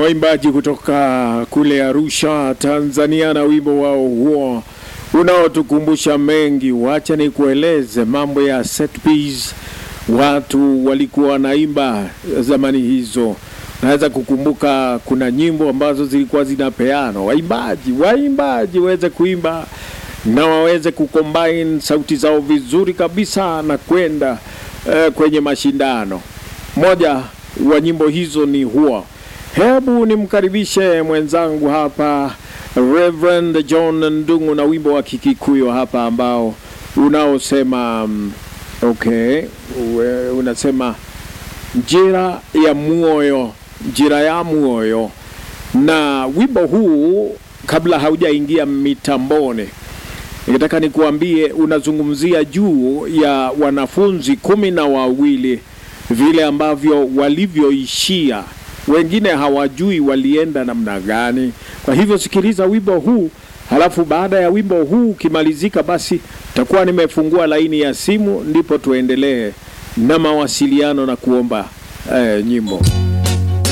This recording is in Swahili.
waimbaji kutoka kule Arusha, Tanzania, na wimbo wao huo unaotukumbusha mengi. Wacha nikueleze mambo ya set piece, watu walikuwa wanaimba zamani hizo. Naweza kukumbuka kuna nyimbo ambazo zilikuwa zinapeana waimbaji waimbaji waweze kuimba na waweze kucombine sauti zao vizuri kabisa na kwenda eh, kwenye mashindano. Moja wa nyimbo hizo ni huo. Hebu nimkaribishe mwenzangu hapa Reverend John Ndungu na wimbo wa Kikikuyu hapa ambao unaosema mm, okay, we- unasema njira ya muoyo, njira ya muoyo. Na wimbo huu kabla haujaingia mitamboni, nikataka nikuambie, unazungumzia juu ya wanafunzi kumi na wawili vile ambavyo walivyoishia. Wengine hawajui walienda namna gani. Kwa hivyo sikiliza wimbo huu, halafu baada ya wimbo huu ukimalizika, basi takuwa nimefungua laini ya simu, ndipo tuendelee na mawasiliano na kuomba eh, nyimbo.